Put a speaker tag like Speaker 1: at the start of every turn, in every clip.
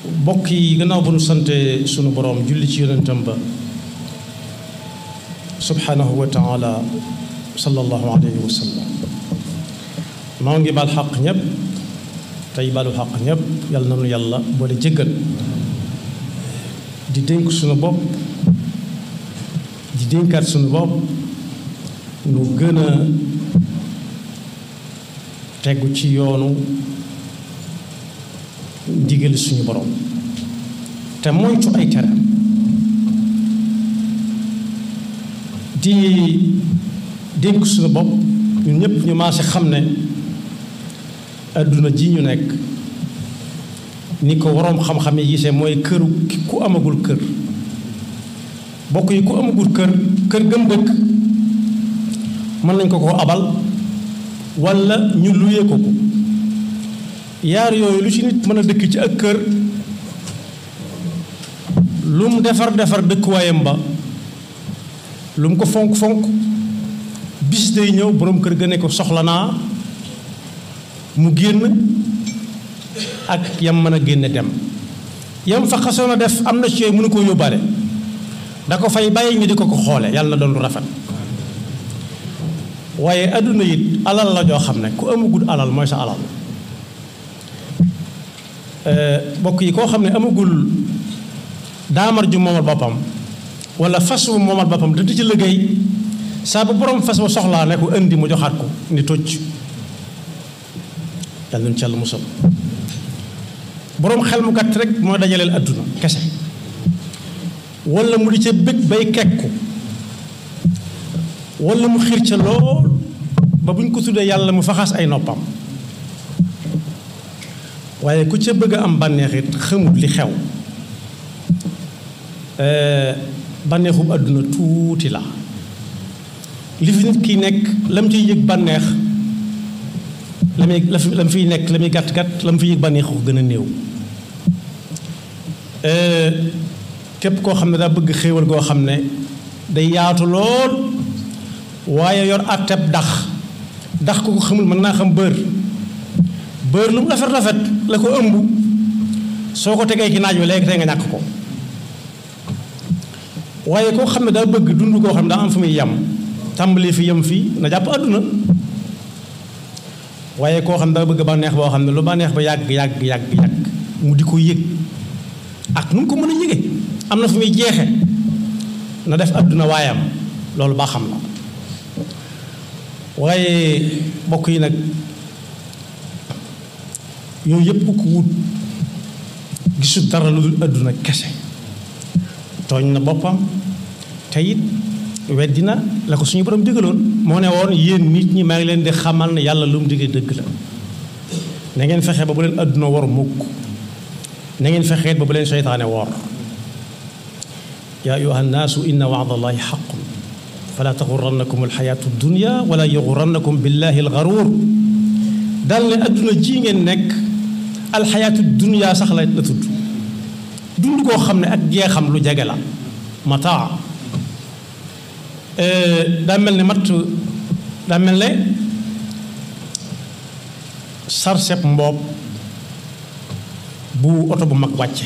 Speaker 1: bokk yi gannaaw bu nu sante sunu boroom julli ci yonentam ba subhanahu wa taala sallallahu alayhi wa sallam noo ngi bal xaq ñépp tey balu xaq ñépp yàlla na nu yàlla boole jéggal di dénk sunu bopp di dénkaat sunu bopp nu gën a tegu ci yoonu ndigal suñu borom te moytu ay tereem di dénk suñu bopp ñun ñëpp ñu maase xam ne adduna ji ñu nekk ni ko waroom xam-xam yi gisee mooy këru ku amagul kër bokk yi ku amagul kër kër gëm dëkk mën nañ ko ko abal walla ñu luyee ko ko yaar yooyu lu ci nit mën a dëkk ci ak kër lu mu defar defar dëkkuwaayam ba lu mu ko fonk fonk bis day ñëw boroom kër ga ne ko soxla naa mu génn ak yam mën a génne dem yam fa xasoon a def am na ci yooyu mënu koo yóbbaale da ko fay bàyyi ñu di ko ko xoole yàlla na doon lu rafet waaye adduna it alal la joo xam ne ku amagul alal mooy sa alal bokk yi koo xam ne amagul daamar ju moomal boppam wala fas wu moomal boppam te di ci liggéey saa bu borom fas wa soxlaa ne ko indi mu joxaat ko ni tocc yàlla nañu ci yàlla musal boroom xel mu gàtt rek mooy dajaleel adduna kese wala mu di ca bëgg bay kekku wala mu xiir ca lool ba bu ñu ko tuddee yàlla mu faxas ay noppam waaye ku ca bëgg a am bànneex it xamut li xew bànneexub àdduna tuuti la li fi nit ki nekk la mu ciy yëg bànneex la muy la mu fiy nekk la muy gàtt gàtt la mu fiy yëg bànneex ko gën a néew képp koo xam ne daa bëgg xéewal goo xam ne day yaatu lool waaye yor àtteb dax dax ko ko xamul mën naa xam bër bër lu mu rafet rafet la ko ëmb soo ko tegee ci naaj wi léegi tey nga ñàkk ko waaye koo xam ne daa bëgg dund koo xam ne daa am fu muy yem tàmbali fi yem fii na jàpp àdduna waaye koo xam ne daa bëgg bànneex boo xam ne lu bànneex ba yàgg yàgg yàgg yàgg mu di ko yëg ak nu mu ko mën a yëge am na fu muy jeexe na def àdduna waayam loolu baa xam la waaye bokk yi nag yooyu yëpp ko wut gisul dara lu dul àdduna kese tooñ na boppam te it weddi na la ko suñu borom digaloon moo ne woon yéen nit ñi maa ngi leen di xamal ne yàlla lu mu digee dëgg la na ngeen fexe ba bu leen àdduna war mukk na ngeen fexeet ba bu leen seytaane woor yaa ayuha nnaasu inna wa'da allahi xaqun fala taxurannakum alxayaatu dunya wala yaxurannakum billahi alxaruur dal ne àdduna ji ngeen nekk alxayaatu dunya sax la la tudd dund koo xam ne ak jeexam lu jege la mataa daa mel ne matt daa mel ne sarseb mboob bu oto bu mag wàcce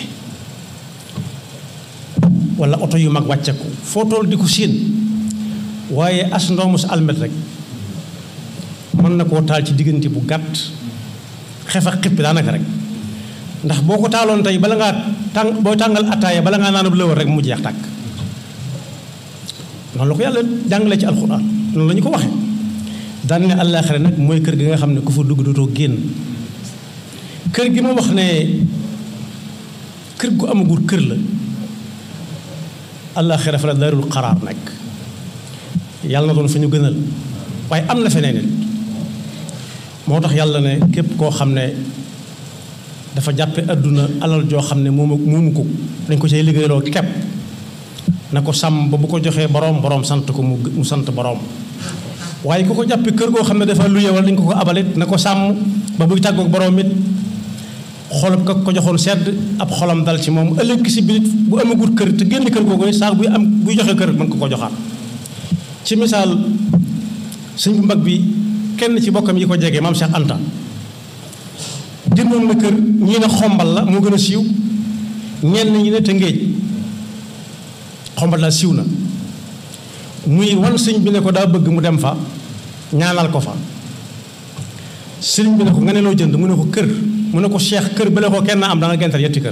Speaker 1: wala oto yu mag wàcce ko foo toll di ko séen waaye as ndoomu sa almet rek mën na koo taal ci diggante bu gàtt xef ak xippi daanaka rek ndax boo ko taaloon tey bala ngaa tàng boo tàngal attaaya bala ngaa naanub lëwal rek mu jeex tàkk noonu la ko yàlla jàngale ci alxuraan noonu la ñu ko waxee daan ne àllaaxira nag mooy kër gi nga xam ne ku fa dugg dootoo génn kër gi ma wax ne kër gu amagul kër la àllaaxira fa la daarul xaraar nag yàlla na doon fa ñu gënal waaye am na feneen it moo tax yàlla ne képp koo xam ne dafa jàppe àdduna alal joo xam ne moomu moomu ko dañ ko cay liggéeyloo kepp na ko sàmm ba bu ko joxee boroom boroom sant ko mu mu sant boroom waaye ku ko jàppe kër goo xam ne dafa luye wala dañ ko ko abalit na ko sàmm ba buy tàggoog boroom it xolam ka ko joxoon sedd ab xolam dal ci moom ëllëg si biir bu amagut kër te génn kër googu saa buy am buy joxe kër mën ko ko joxaat ci misaal sëñ bu mag bi kenn ci bokkam yi ko jege maam Cheikh Anta jëndoon na kër ñii ne xombal la moo gën a siiw ñenn ñi ne Tëngéej xombal daal siiw na muy wan sëñ bi ne ko daa bëgg mu dem fa ñaanal ko fa sëriñ bi ne ko nga ne loo jënd mu ne ko kër mu ne ko cheikh kër ba la ko kenn am da nga gental yetti kër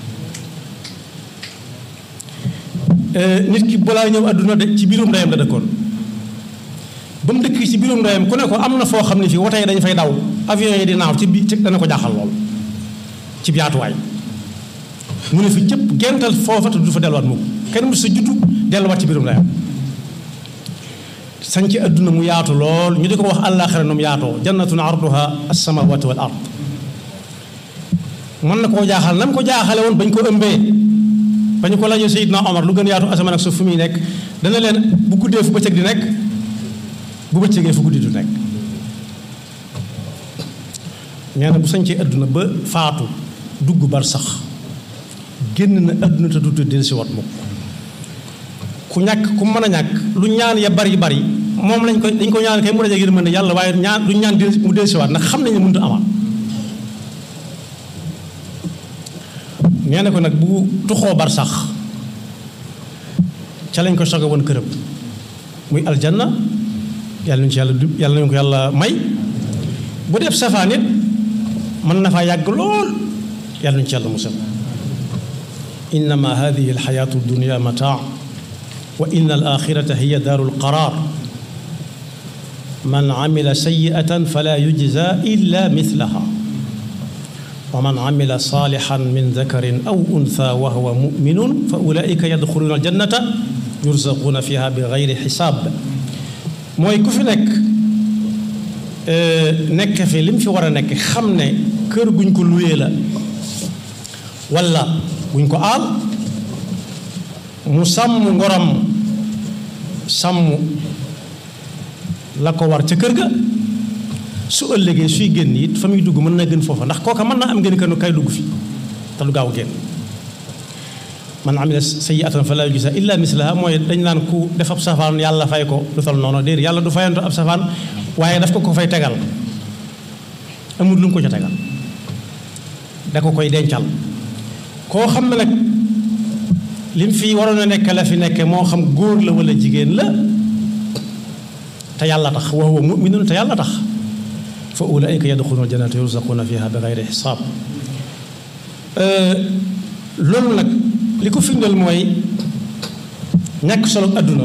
Speaker 1: nit ki balaa ñëw àdduna de ci biirum ndeyam la dëkkoon ba mu dëkk ci biirum ndeyam ku ne ko am na foo xam ne fii woto yi dañu fay daw avion yi di naaw ci bi dana ko jaaxal lool ci yaatuwaay mu ne fi cëpp gental foofa te du fa delluwaat mukk kenn mu sa juddu delluwaat ci biirum ndeyam sañ ci àdduna mu yaatu lool ñu di ko wax àllaaxira nu mu yaatoo jannatun arduha as-samawati wal ard mën na koo jaaxal na mu ko jaaxale woon bañ ko ëmbee bañ ko laajee Seydina Omar lu gën yaatu asamaan ak suuf fu muy nekk dana leen bu guddee fu bëccëg di nekk bu bëccëgee fu guddi du nekk nee na bu sañcee àdduna ba faatu dugg bar sax génn na àdduna te du del si wat mukk ku ñàkk ku mën a ñàkk lu ñaan ya bari bari moom lañ ko dañ ko ñaan kay mu daje yërmande yàlla waaye ñaan lu ñaan mu del si waat ndax xam nañ ne mënut a amaat nee na ko nag bu tuxoo bar sax ca lañ ko soge woon këram muy aljanna yàlla nañu ci yàlla du yàlla nañu ko yàlla may bu def safaan it mën na faa yàgg lool yàlla nañu ci yàlla musal innama hadihi alxayaatu dunia mataa wa inna alaxirata hiya daaru alqaraar man amila sayiatan fala yujza illa mithlaha wa man amila saalixan min dakarin aw untha wa huwa muminun fa ulaika yadxuluuna aljannata yurzaquuna fiha bi gayri xisaab mooy ku fi nekk nekk fi li mu fi war a nekk xam ne kër guñ ko luyee la walla guñ ko aal mu sàmm ngoram sàmm la ko war ca kër ga su ëllëgee suy génn it fa muy dugg mën na gën foofa ndax kooka mën naa am ngeen kanu kay dugg fi te du gaaw génn man amila sayyi'atan falaa yujzaa illaa mislahaa mooy dañ naan ku def ab safaan yàlla fay ko lu tol noonu déedéet yàlla du fayanto ab safaan waaye daf ko ko fay tegal amul lu mu ko ca tegal da ko koy dencal koo xam ne nag lim fi waroon a nekk la fi nekke moo xam góor la wala jigéen la te yàlla tax wa huwa mu'minun te yàlla tax fa ulaa'ika yadxuluuna al-jannata yurzaquuna fiihaa bi gayri xisaab loolu nag li ko firndeel mooy ñàkk solo àdduna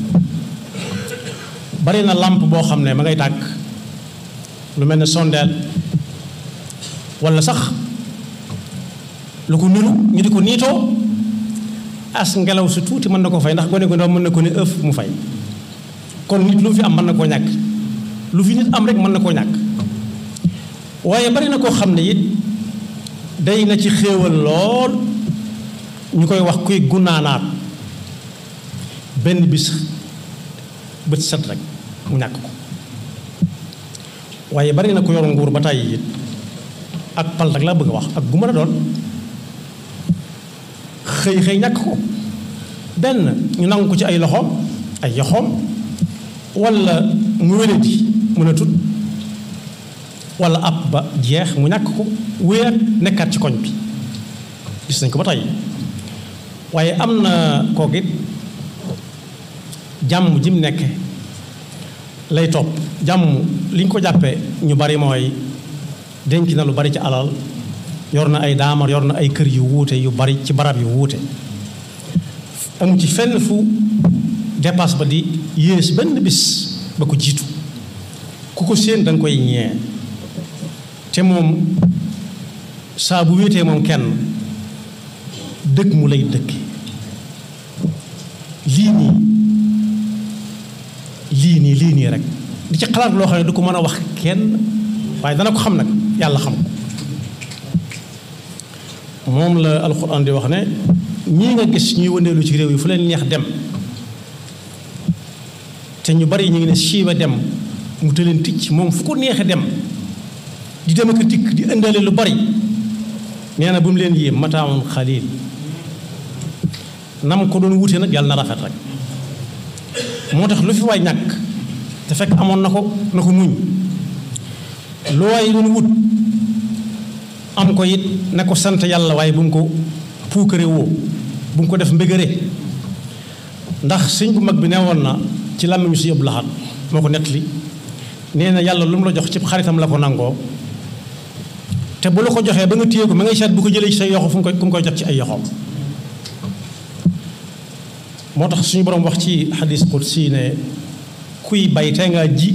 Speaker 1: bari na làmp boo xam ne ma ngay tàkk lu mel ne sondeel walla sax lu ko nuru ñu di ko niitoo as ngelaw si tuuti mën na ko fay ndax gone gu ndaw mën na ko ne ëf mu fay kon nit lu fi am mën na koo ñàkk lu fi nit am rek mën na koo ñàkk waaye bari na koo xam ne it day na ci xéewal lool ñu koy wax kuy gunaanaat benn bis bët set rek mu ñàkk ko waaye bari na ko yor nguur ba tàyyi it ak pal rek laa bëgg a wax ak gu mën a doon xëy xëy ñàkk ko benn ñu nangu ko ci ay loxoom ay yoxoom walla mu wéradi mën a tut walla ab ba jeex mu ñàkk ko wéer nekkaat ci koñ bi gis nañ ko ba tey waaye am na kooku it jàmm ji mu nekk lay topp jàmm li ñu ko jàppee ñu bari mooy denc na lu bari ci alal yor na ay daamar yor na ay kër yu wuute yu bari ci barab yu wuute amu ci fenn fu dépasse ba di yées benn bis ba ko jiitu ku ko séen da nga koy ñee te moom saa bu wéetee moom kenn dëkk mu lay dëkk lii nii lii nii lii nii rek di ci xalaat loo xam ne du ko mën a wax kenn waaye dana ko xam nag yàlla xam ko moom la alxuraan di wax ne ñii nga gis ñuy wëndeelu ci réew yi fu leen neex dem te ñu bari ñu ngi ne siiba dem mu tëleen ticc moom fu ko neexe dem di dem ak dikk di indale lu bari nee na bu mu leen yéem mataamun xalil nam ko doon wute nag yàlla na rafet rek moo tax lu fi waay ñàkk te fekk amoon na ko na ko muñ lu waay doon wut am ko it na ko sant yàlla waaye bu mu ko puukare woo bu mu ko def mbégare ndax sëñ bu mag bi nee woon na ci làmmiñu si yëpp laxat moo ko nettali nee na yàlla lu mu la jox ci xaritam la ko nangoo te bu la ko joxee ba nga téye ko ma ngay seet bu ko jëlee ci say yoxo fu mu koy fu mu koy jot ci ay yoxoom moo tax suñu borom wax ci xadis qudsi ne kuy bay tey ngaa ji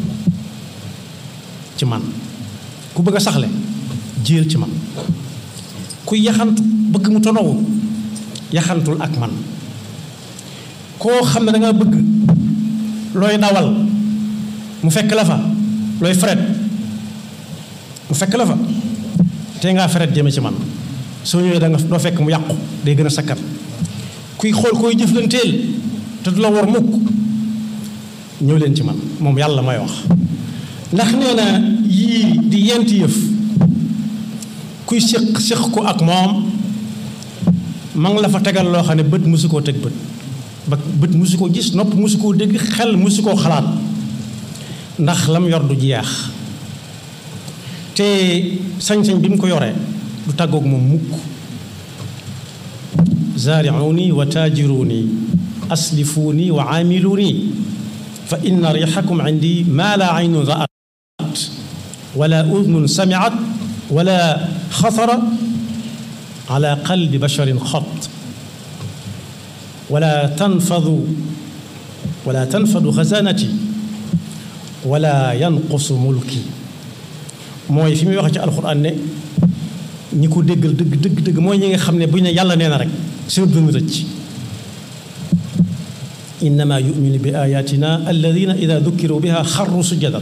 Speaker 1: ci man ku bëgg a saxle jiyal ci man kuy yaxantu bëgg mu tonowu yaxantul ak man koo xam ne da nga bëgg looy dawal mu fekk la fa looy fret mu fekk la fa te ngaa fret jëme ci man soo ñëwee da nga doo fekk mu yàqu day gën a sakkat kuy xool koy jëflanteel te du la war mukk ñëw leen ci man moom yàlla may wax ndax nee na yii di yenti yëf kuy séq séq ko ak moom ma ngi la fa tegal loo xam ne bët musu koo teg bët ba bët musu koo gis nopp musu koo dégg xel musu koo xalaat ndax lam yor du jeex te sañ-sañ bi mu ko yoree du tàggoog moom mukk zaariuni wa taajiruni aslifuuni wa aamiluuni fa inna riixakum indi maa laa aynun ra'at wala udnun samiat wala xatara ala qalbi basharin xat wala tanfadu wala tanfadu xasanati wala yanqusu mulki mooy fi muy wax ci alxuraan ne ñi ko déggal dëgg dëgg dëgg mooy ñi nga xam ne bu ñu ne yàlla nee na rek seen dund rëcc innama yuminu bi ayatina alladina ida dukkiru biha xarru sujjadan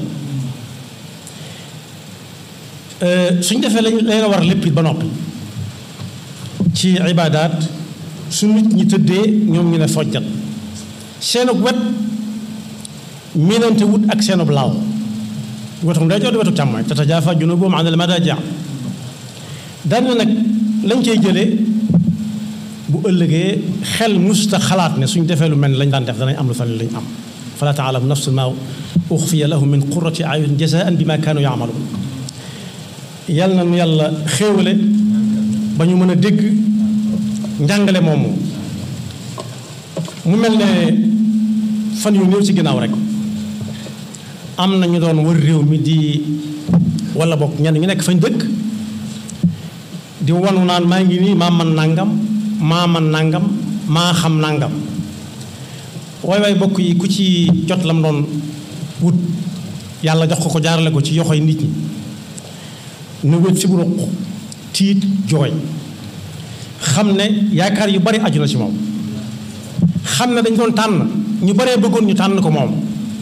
Speaker 1: suñ defee lañ lay war lépp it ba noppi ci ibaadaat su nit ñi tëddee ñoom ñu ne fojjat seenug wet miinante wut ak seenub laaw wetu ndeyjoor di wetu càmmooñ tatajaafa junubuhum an al madaaji' daan nag lañ cay jëlee bu ëllëgee xel musta xalaat ne suñ defee lu mel ni lañ daan def danañ am lu fan lañ am fala taalamu nafsun maa uxfiya lahum min qurrati ayunin jazaan bima kaanu yaamaluun yal na nu yàlla xéewale ba ñu mën a dégg njàngale moomu mu mel ne fan yu néew ci ginnaaw rek am na ñu doon wër réew mi di wala bokk ñenn ñu nekk fañ dëkk di wanu naan maa ngi nii maa man nangam maa man nangam maa xam nangam waay waay bokk yi ku ci jot lam doon wut yàlla jox ko ko jaarale ko ci yoxoy nit ñi nu wét fi bu ruq tiit jooy xam ne yaakaar yu bari aju na ci moom xam ne dañ doon tànn ñu baree bëggoon ñu tànn ko moom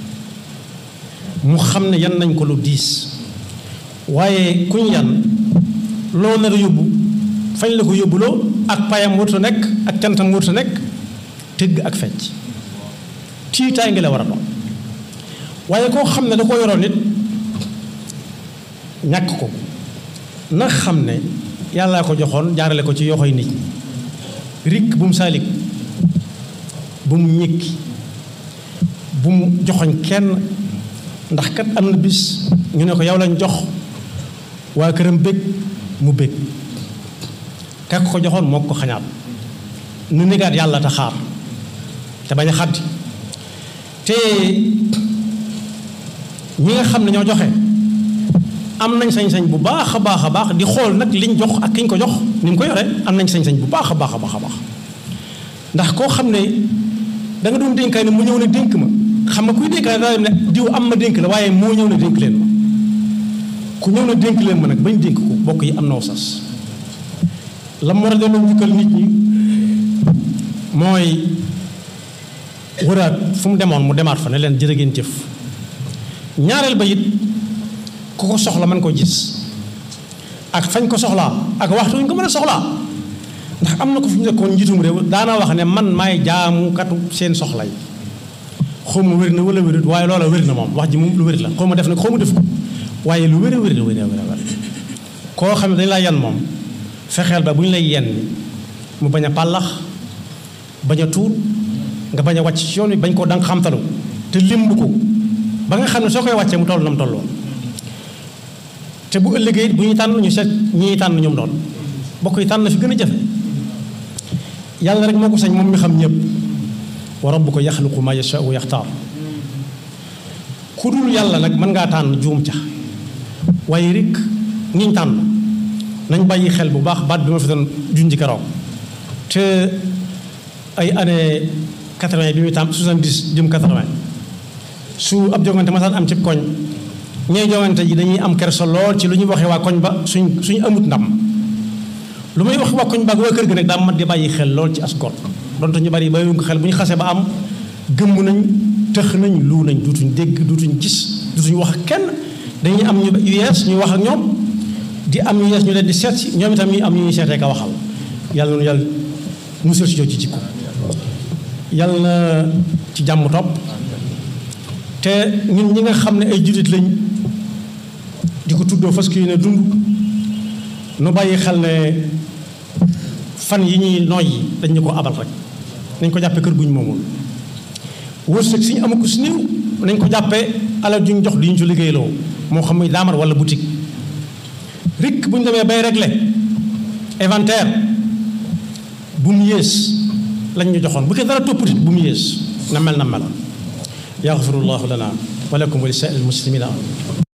Speaker 1: mu xam ne yan nañ ko lu diis waaye kuñ yan loo nar a yóbbu fañ la ko yóbbuloo ak payam wërta nekk ak cantam wërta nekk tëgg ak fecc tiitaay ngi la war a doon waaye koo xam ne da ko yoroon nit ñàkk ko na xam ne yàllaa ko joxoon jaarale ko ci yoxoy nit ñi rikk bu mu saalik bu mu ñëkki bu mu joxoñ kenn ndax kat am na bis ñu ne ko yow lañ jox waa këram bég mu bég kak ko joxoon moo ko xañaat nu négaat yàlla te xaar te bañ a xaddi te ñi nga xam ne ñoo joxe am nañ sañ-sañ bu baax a baax a baax di xool nag liñ jox ak kiñ ko jox ni mu ko yore am nañ sañ-sañ bu baax a baax a baax a baax ndax koo xam ne da nga doon dénkaay ne mu ñëw ne dénk ma xam nga kuy dénkaay daa ne diw am ma dénk la waaye moo ñëw ne dénk leen ma ku ñëw ne dénk leen ma nag bañ dénk ko bokk yi am na sas la mu war a delloo njukkal nit ñi mooy wëraat fu mu demoon mu demaat fa ne leen jërë ngeen jëf ñaareel ba it ku ko soxla mën ko gis ak fañ ko soxlaa ak waxtu ñu ko mën a soxlaa ndax am na ko fi ñu nekkoon njiitum réew daana wax ne man maay jaamukatu seen soxla yi xaw ma wér na wala wérut waaye loola wér na moom wax ji moom lu wér la xaw ma def na xaw ma def ko waaye lu wér a wér la wér a wér koo xam ne dañ laa yan moom fexeel ba bu ñu lay yenn mu bañ a pàllax bañ a tuut nga bañ a wàcc ci yoon wi bañ koo danga xamtalu te limb ko ba nga xam ne soo koy wàccee mu toll na mu tolloon te bu ëllëgee bu ñuy tànn ñu seet ñi tànn ñoom doon bokk yi tànn fi gën a jafe yàlla rek moo ko sañ moom mi xam ñëpp wa rabbuka yaxluqu ma yashaau wa yaxtaar ku dul yàlla nag mën ngaa tànn juum ca waaye rek niñ tànn nañ bàyyi xel bu baax baat bi ma fi doon junji keroog te ay année quatre-vingt bi muy tàmm soixante-dix jëm quatre-vingt su ab jongante masaan am ci koñ ñooy jongante ji dañuy am kersa lool ci lu ñuy waxee waa koñ ba suñ suñ amut ndam lu may wax waa koñ ba ak waa kër gi nag daa mat di bàyyi xel lool ci as gor donte ñu bari bàyyiwuñ ko xel bu ñu xasee ba am gëmm nañ tëx nañ lu nañ duutuñ dégg duutuñ gis duutuñ wax ak kenn dañuy am ñu yu yees ñuy wax ak ñoom di am ñu yees ñu leen di seet si ñoom itam ñuy am ñu ñuy seetee ka waxal yàlla noonu yàlla musal si ci jikko yàlla na ci jàmm topp te ñun ñi nga xam ne ay jullit lañ di ko tuddoo fas kii ne dund nu bàyyi xel ne fan yi ñuy nooy yi dañ ñu ko abal rek nañ ko jàppee kër guñ moomul wërsëg si ñu amaku si néew nañ ko jàppee alal juñ jox di ñu ci liggéeyloo moo xam muy daamar wala boutique rek bu ñu demee bay régler inventaire bu mu yées lañ ñu joxoon bu ko dara toppatit bu mu yées na mel na mel yaxfirullahu lana wa lakum wa li saa'il muslimina